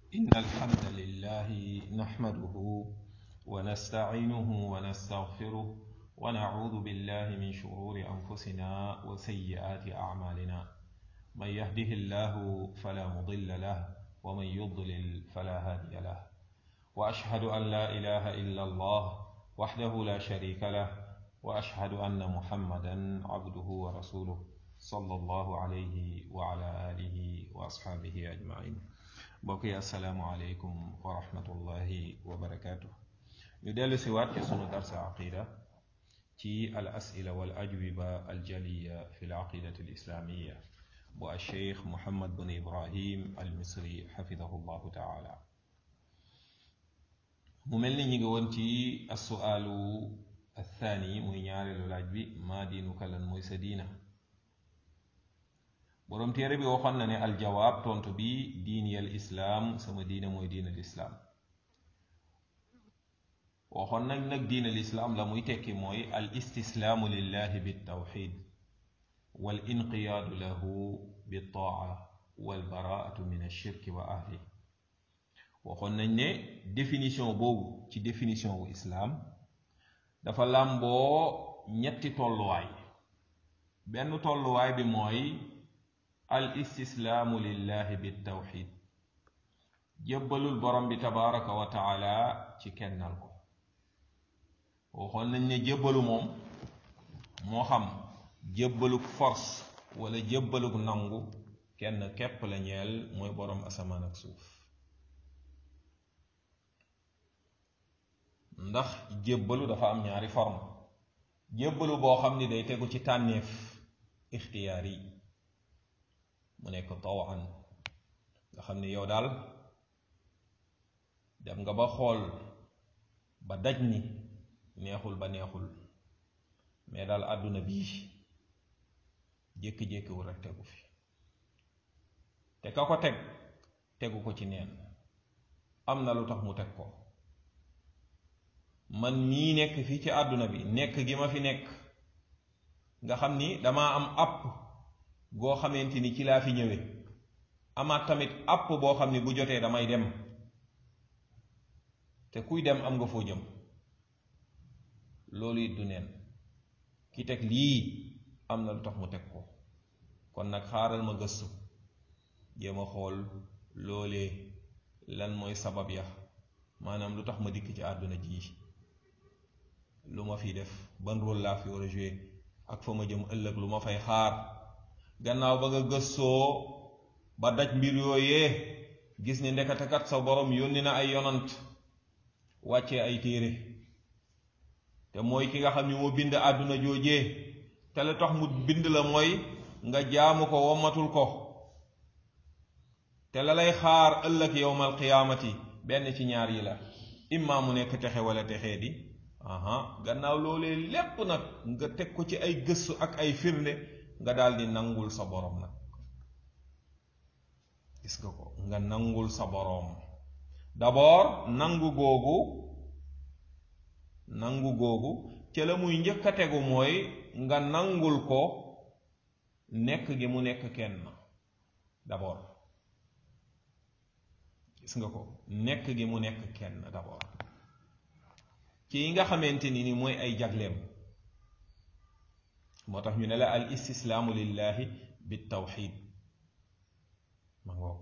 إن الحمد لله نحمده ونستعينه ونستغفره ونعوذ بالله من شرور أنفسنا وسيئات أعمالنا من يهده الله فلا مضل له ومن يضلل فلا هادي له وأشهد أن لا إله إلا الله وحده لا شريك له وأشهد أن محمدا عبده ورسوله صلى الله عليه وعلى آله وأصحابه أجمعين mbokk yi asalaamualeykum wa rahmatullahi wa barakaatu ñu dellu si waat ci sunu darsa aqida ci al asila wal ajwiba al jaliya fi l aqidati al islamiya bu al cheikh muhammad bin ibrahim al misri xafidahu llahu taala mu mel ni ñi ngi woon ci assuaalu athaani muy ñaareelu laaj bi maa diinuka lan mooy sa diina boroom téere bi waxoon na ne aljawaab tontu bi diini al islaam sama diine mooy diin al islaam waxoon nag nag diin al islaam la muy tekki mooy al istislaamu lillahi biltawxid wal inqiyaadu lahu biltaa wal baraatu min alshirki wa ahli waxoon nañ ne définition boobu ci définition wu islaam dafa làmboo ñetti tolluwaay benn tolluwaay bi mooy al istislaamu lillahi biltawxid jébbalul borom bi tabaraka wa taala ci kennal ko waxoon nañ ne jébbalu moom moo xam jébbaluk force wala jébbaluk nangu kenn képp la ñeel mooy borom asamaan ak suuf ndax jébbalu dafa am ñaari forme jébbalu boo xam ni day tegu ci tànneef ixtiyaar yi mu nekk tawan nga xam ni yow daal dem nga ba xool ba daj ni neexul ba neexul mais daal àdduna bii jékki-jékkiwul rek tegu fi te ka ko teg tegu ko ci neen am na lu tax mu teg ko man mii nekk fii ci àdduna bi nekk gi ma fi nekk nga xam ni damaa am àpp goo xamante ni ci laa fi ñëwee amaat tamit àpp boo xam ni bu jotee damay dem te kuy dem am nga foo jëm loolu it du neen ki teg lii am na lu tax mu teg ko kon nag xaaral ma gëstu jéem a xool loolee lan mooy sabab ya maanaam lu tax ma dikk ci àdduna ji lu ma fi def ban rôle laa fi war a jouer ak fa ma jëm ëllëg lu ma fay xaar gannaaw ba nga gëstoo ba daj mbir yooyee gis ni ndekatakat sa borom yónni na ay yonant wàccee ay téere te mooy ki nga xam ni moo bind àdduna joojee te la tax mu bind la mooy nga jaamu ko wommatul ko te la lay xaar ëllëg yowmal qiyaamati benn ci ñaar yi la imma mu nekk texe wala texee di aha gannaaw loolee lépp nag nga teg ko ci ay gëstu ak ay firnde nga daldi nangul sa boroom nag gis nga ko nga nangul sa boroom d'abord nangu googu nangu googu ca la muy njëkk a tegu mooy nga nangul ko nekk gi mu nekk kenn d'abord gis nga ko nekk gi mu nekk kenn d'abord ci yi nga xamante ni ni mooy ay jagleem moo tax ñu ne la al istislaamu lillahi bitawxid ma ngoog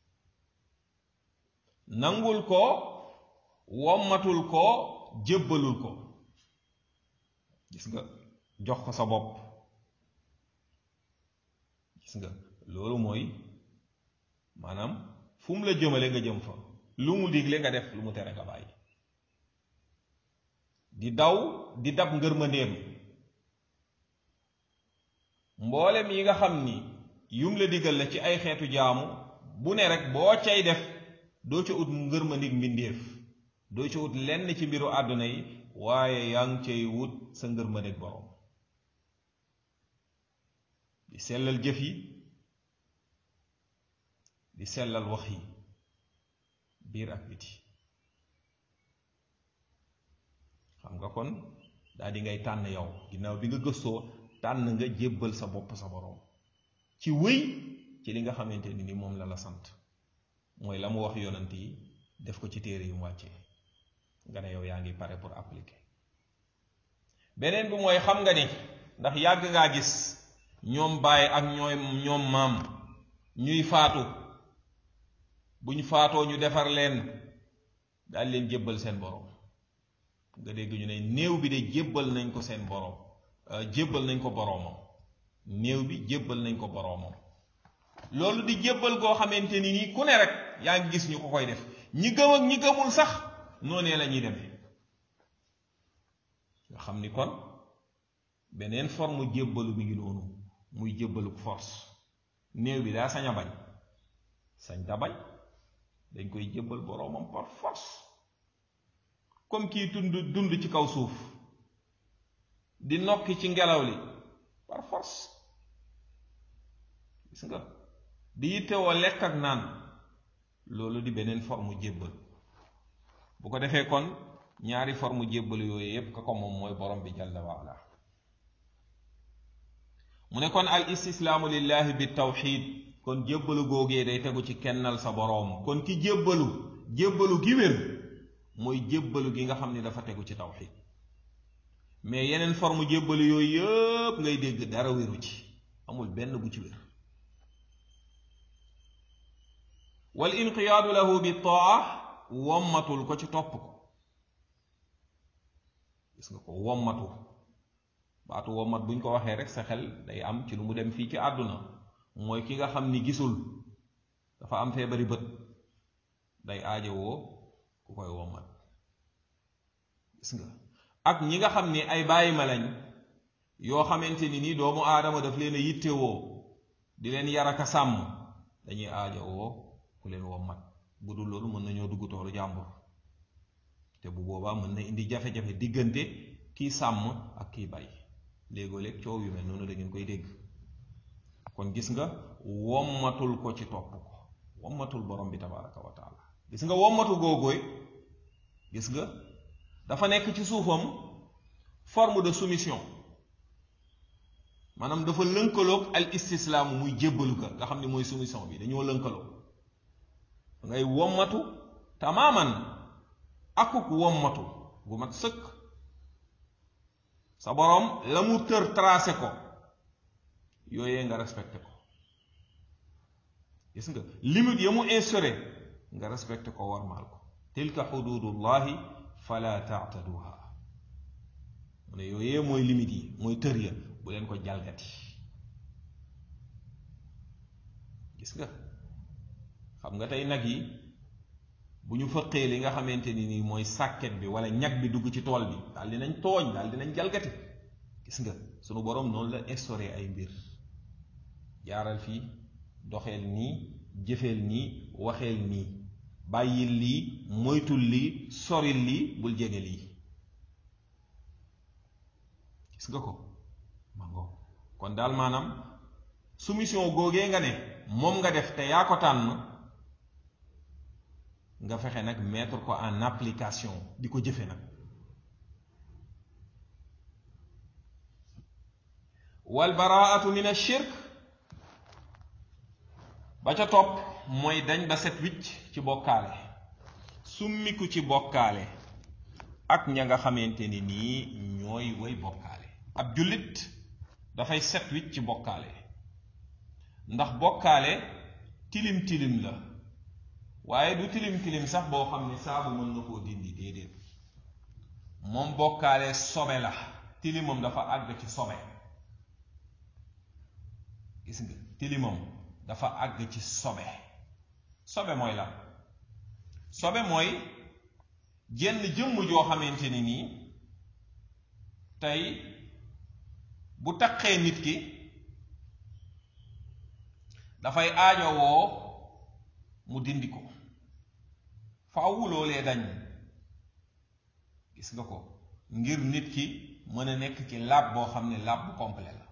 nangul ko wommatul ko jébbalul ko gis nga jox ko sa bopp gis nga loolu mooy maanaam fu mu la jëmale nga jëm fa lu mu digle nga def lu mu tere nga bàyyi di daw di dab ngërmandeem mboolem yi nga xam ni yum la digal la ci ay xeetu jaamu bu ne rek boo cay def doo ca ut ngërmandig mbindéef doo ca ut lenn ci mbiru àdduna yi waaye yaa ngi cay wut sa ngërmandig borom di sellal jëf yi di sellal wax yi biir ak biti xam nga kon daal di ngay tànn yow ginnaaw bi nga gëstoo tànn nga jébbal sa bopp sa boroom ci wëy ci li nga xamante ni ni moom la la sant mooy la mu wax yonant yi def ko ci téere yu mu wàccee nga ne yow yaa ngi pare pour appliquer beneen bi mooy xam nga ni ndax yàgg ngaa gis ñoom baay ak ñooy ñoom maam ñuy faatu buñ faatoo ñu defar leen daal leen jébbal seen borom nga dégg ñu ne néew bi de jébbal nañ ko seen borom jébbal nañ ko boroomam néew bi jébbal nañ ko boroomam loolu di jébbal goo xamante ni nii ku ne rek yaa ngi gis ñu ko koy def ñi gëm ak ñi gëmul sax noonee la ñuy demee nga xam ni kon beneen forme jébbalu mi ngi noonu muy jébbalu force néew bi daa sañ a bañ sañ ta bañ dañ koy jébbal boroomam par force comme kii tund dund ci kaw suuf di nokki ci ngelaw li par force gis nga di yittewoo lekk ak naan loolu di beneen forme jébbal bu ko defee kon ñaari forme jébbal yooyu yépp ka ko moom mooy borom bi jalla waala mu ne kon al istislaamu lillahi bi tawxid kon jébbalu googee day tegu ci kennal sa boroom kon ki jébbalu jébbalu gi wér mooy jébbalu gi nga xam ni dafa tegu ci tawxid mais yeneen forme jébbalu yooyu yëpp ngay dégg dara wéru ci amul benn bu ci wér wal inqiyaadu lahu bi taa wommatul ko ci topp ko gis nga ko wommatu baatu wommat buñ ko waxee rek sa xel day am ci lu mu dem fii ci àdduna mooy ki nga xam ni gisul dafa am feebari bët day aajowoo ku koy wommat gis nga ak ñi nga xam ni ay bàyyi ma lañ yoo xamante ni nii doomu aadama daf leen a yittewoo di leen yaraka sàmm dañuy aajowoo ku leen wommat bu dul loolu mën nañoo dugg toolu jàmbur te bu boobaa mën na indi jafe-jafe diggante kii sàmm ak kii bay léegoo léeg coow yu mel noonu da ngeen koy dégg kon gis nga wommatul ko ci topp ko wommatul borom bi tabaraka wa taala gis nga wommatu googooy gis nga dafa nekk ci suufam forme de soumission maanaam dafa lënkaloog al istislaamu muy jébbalu ka nga xam ne mooy soumission bi dañoo lënkaloo ngay wommatu tamaaman akuk wommatu gu mat sëkk sa boroom la mu tër tracé ko yooyee nga respecté ko gis nga limite ya mu instauré nga respecté ko warmaal ko tilka xududullahi fala taataduha mu ne yooyee mooy limite yi mooy tër ya bu leen ko jalgati gis nga xam nga tey nag yi bu ñu fëqee li nga xamante ni nii mooy sàkket bi wala ñag bi dugg ci tool bi daal dinañ tooñ daal dinañ jalgati gis nga sunu boroom noonu la instauré ay mbir jaaral fii doxeel nii jëfeel nii waxeel nii bàyyil lii moytul lii soril lii bul jege lii gis nga ko mangoo kon daal maanaam soumission googee nga ne moom nga def te yaa ko tànn nga fexe nag mettre ko en application di ko jëfe nag wal baraatu min ashirk ba ca topp mooy dañ ba set wicc ci bokkaale summiku ci bokkaale ak ña nga xamante ni nii ñooy way bokkaale ab jullit dafay set wicc ci bokkaale ndax bokkaale tilim tilim la waaye du tilim tilim sax boo xam ne saabu mën na koo dindi déedéet moom bokkaale sobe la tilimam dafa àgg ci sobe gis nga tilimam dafa àgg ci sobe sobe mooy la sobe mooy jenn jëmm joo xamante ni nii tey bu taqee nit ki dafay aajowoo mu dindi ko faaw loolee dañ gis nga ko ngir nit ki mën a nekk ci laab boo xam ne laab bu complet la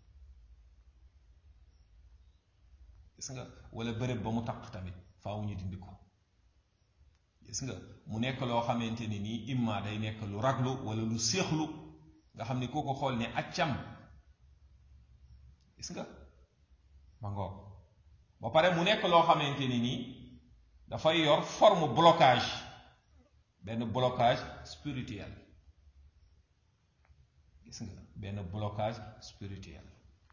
gis nga wala bërëb ba mu taq tamit faaw ñu dindi ko gis nga mu nekk loo xamante ni nii imma day nekk lu raglu wala lu séexlu nga xam ni koo ko xool ne accam gis nga ma ngoog ba pare mu nekk loo xamante ni nii dafay yor forme blocage benn blocage spirituel gis nga benn blocage spirituel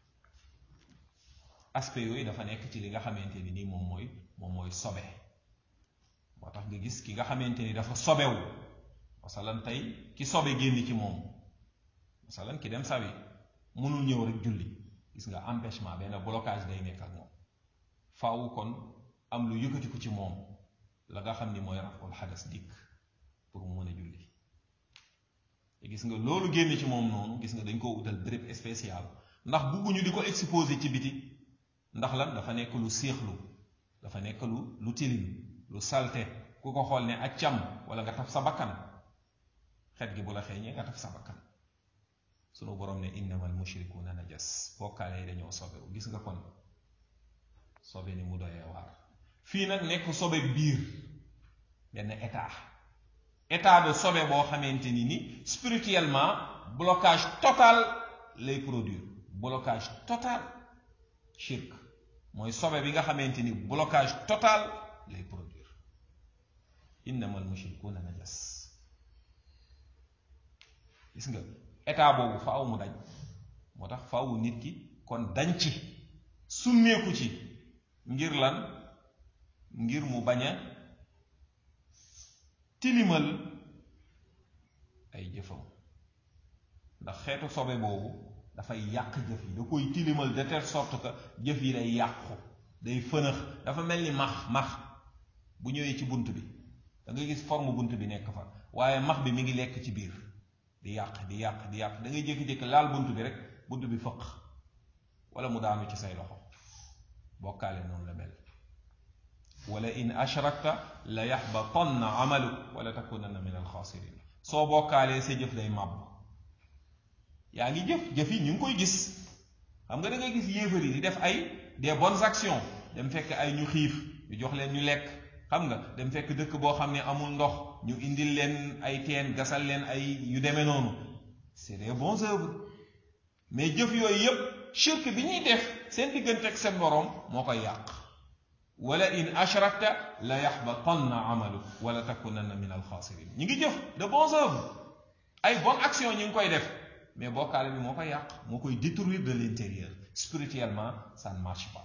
aspect yooyu dafa nekk ci li nga xamante ni nii moom mooy moom mooy sobe moo tax nga gis ki nga xamante ni dafa sobewu masalan tey ki sobe génn ci moom masalan ki dem sawi mënul ñëw rek julli gis nga empêchement benn blocage day nekk ak moom faaw kon am lu yëkkati ko ci moom la nga xam ni mooy raful xadas dikk pour mu mën a julli te gis nga loolu génn ci moom noonu gis nga dañ koo utal béréb spécial ndax bugguñu di ko exposé ci biti ndax lan dafa nekk lu séexlu dafa nekk lu lu tilim lu salte ku ko xool ne ak cam wala nga taf sa bakkan xet gi bu la xeeñee nga taf sa bakkan sunu borom ne innamal mushrikuuna najas bokkaale yi dañoo sobewu gis nga kon sobe ni mu doyee waar fii nag nekk sobe biir benn état état de sobe boo xamante ni ni spirituellement blocage total lay produire blocage total shirk mooy sobe bi nga xamante ni blocage total lay produire innamal mushrikuuna najas gis nga état boobu faaw mu dañ moo tax faaw nit ki kon dañ ci summeeku ci ngir lan ngir mu bañ a tilimal ay jëfam ndax xeetu sobe boobu dafay yàq jëf yi da koy tilimal de telle sorte que jëf yi day yàqu day fënax dafa mel ni max max bu ñëwee ci bunt bi da nga gis forme bunt bi nekk fa waaye max bi mi ngi lekk ci biir di yàq di yàq di yàq da ngay jékki-jékki laal bunt bi rek bunt bi fëq wala mu daanu ci say loxo bokkaale noonu la mel wala in ashrakta la yaxbatanna amaluk wala takunanna min alxaasirin soo bokkaalee sa jëf day màbb yaa ngi jëf jëf yi ñu ngi koy gis xam nga da ngay gis yéefar yi di def ay des bonnes actions dem fekk ay ñu xiif ñu jox leen ñu lekk xam nga dem fekk dëkk boo xam ne amul ndox ñu indil leen ay teen gasal leen ay yu demee noonu c'est des bons œuvres mais jëf yooyu yépp shirk bi ñuy def seen diggante ak seen boroom moo koy yàq wala in ashrakta la yaxbatanna amalu wala takunanna min alxaasirin ñu ngi jëf de bons œuvres ay bonnes actions ñu ngi koy def mais bokkaale bi moo koy yàq moo koy détruire de l'intérieur spirituellement ça ne marche pas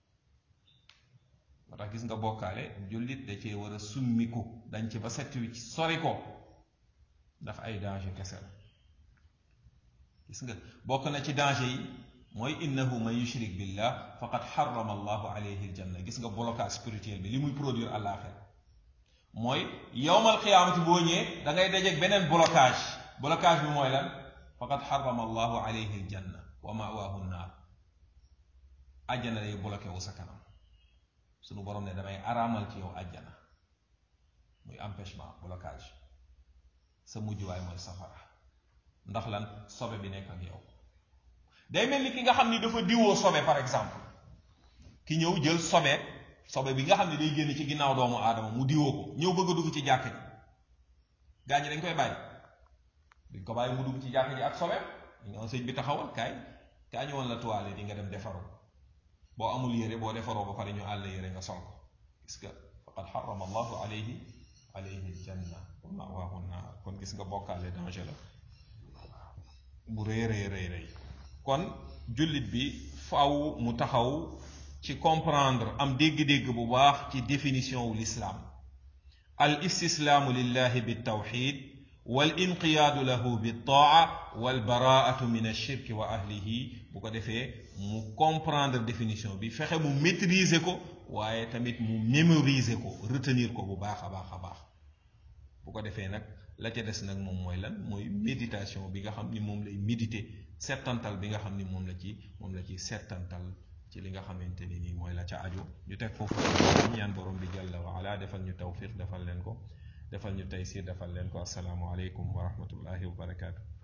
moo tax gis nga bokkaale jullit da cee war a summiku dañ ci ba set wi sori ko ndax ay danger kese la gis nga bokk na ci danger yi mooy innahu man yushrik billah faqad xarama allahu alayhi aljanna gis nga blocage spirituel bi li muy produire àllaaxira mooy yowmal qiyaamati boo ñëwee da ngay dajeeg beneen blocage blocage bi mooy lan faqad xarama allahu alayhi aljanna wa mawaahu nnaar àjjana day bloqué wu sa kanam sunu borom ne damay araamal ci yow àjjana muy empêchement blocage sa mujjuwaay mooy safara ndax lan sobe bi nekk ak yow day mel ni ki nga xam ni dafa diwoo sobe par exemple ki ñëw jël sobe sobe bi nga xam ne day génn ci ginnaaw doomu aadama mu diwoo ko ñëw bëgg a dugg ci jàkk ji gaa ñi dañ koy bàyyi duñ ko bàyyi mu dugg ci jàkk ji ak sobe ñoo sëñ bi taxawal kaay kaa ñu woon la toile di nga dem defaroo boo amul yére boo defaroo ba pare ñu àll yére nga sol ko gis nga faqad xarama allahu alayhi alayhi aljanna wa mawaahu naar kon gis nga bokkaale danger la bu rëy rëy rëy rëy kon jullit bi faaw mu taxaw ci comprendre am dégg-dégg bu baax ci définition wu l'islam al istislaamu lillahi bitawxid wal inqiyaadu lahu bittaa wal baraatu min alshirki wa ahlihi bu ko defee mu comprendre définition bi fexe mu maîtriser ko waaye tamit mu mémoriser ko retenir ko bu baax a baax a baax bu ko defee nag la ca des nag moom mooy lan mooy méditation bi nga xam ni moom lay méditer settantal bi nga xam ni moom la ci moom la ci settantal ci li nga xamante ni nii mooy la ca aju ñu teg foofu ñaan borom bi jalla wa ala defal ñu tawfiq defal leen ko defal ñu taysir defal leen ko asalaamu aleykum wa rahmatullahi wa barakaatu